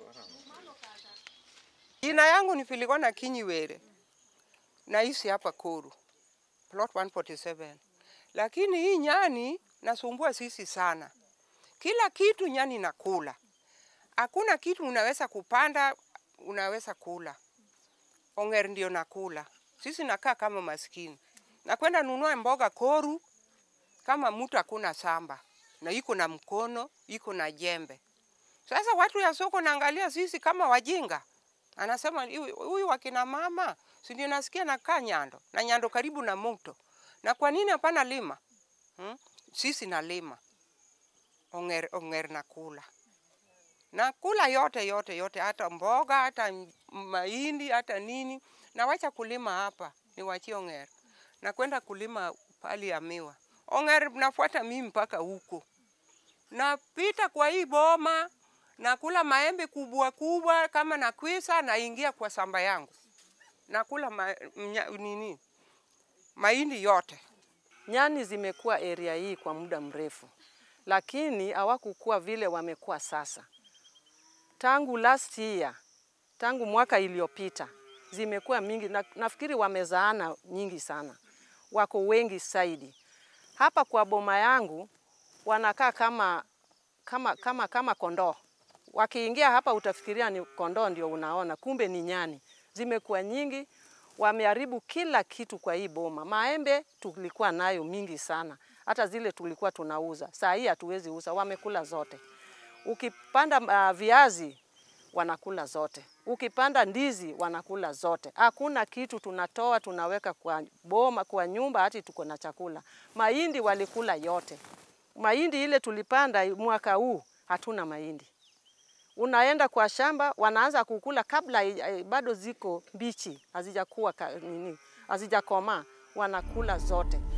Jina yangu ni Filikona Kinyiwere, naishi hapa Koru, plot 147. Lakini hii nyani nasumbua sisi sana, kila kitu nyani nakula, hakuna kitu unaweza kupanda unaweza kula. Ong'er ndio nakula, sisi nakaa kama maskini, nakwenda nunua mboga Koru kama mtu hakuna samba na iko na mkono iko na jembe. Sasa watu ya soko naangalia sisi kama wajinga, anasema "Huyu- huyu wakina mama si ndio nasikia nakaa Nyando na Nyando karibu na mto, na kwa nini hapana lima hmm? Sisi nalima ong'er, ong'er nakula nakula yote yote yote, hata mboga hata m- mahindi hata nini, nawacha kulima hapa niwachie ong'er, nakwenda kulima pali ya miwa. Ong'er nafuata mimi mpaka huko, napita kwa hii boma nakula maembe kubwa kubwa kama nakwisa, naingia kwa samba yangu nakula ma, mnya, nini mahindi yote. Nyani zimekuwa area hii kwa muda mrefu, lakini hawakukuwa vile wamekuwa sasa. Tangu last year, tangu mwaka iliyopita zimekuwa mingi na, nafikiri wamezaana nyingi sana, wako wengi zaidi. Hapa kwa boma yangu wanakaa kama, kama, kama, kama kondoo. Wakiingia hapa utafikiria ni kondoo ndio unaona, kumbe ni nyani. Zimekuwa nyingi, wameharibu kila kitu kwa hii boma. Maembe tulikuwa nayo mingi sana, hata zile tulikuwa tunauza, saa hii hatuwezi uza, wamekula zote. Ukipanda uh, viazi wanakula zote, ukipanda ndizi wanakula zote. Hakuna kitu tunatoa tunaweka kwa boma, kwa nyumba, hati tuko na chakula. Mahindi walikula yote, mahindi ile tulipanda mwaka huu hatuna mahindi unaenda kwa shamba wanaanza kukula kabla eh, bado ziko mbichi, hazijakuwa ka- nini, hazijakomaa, wanakula zote.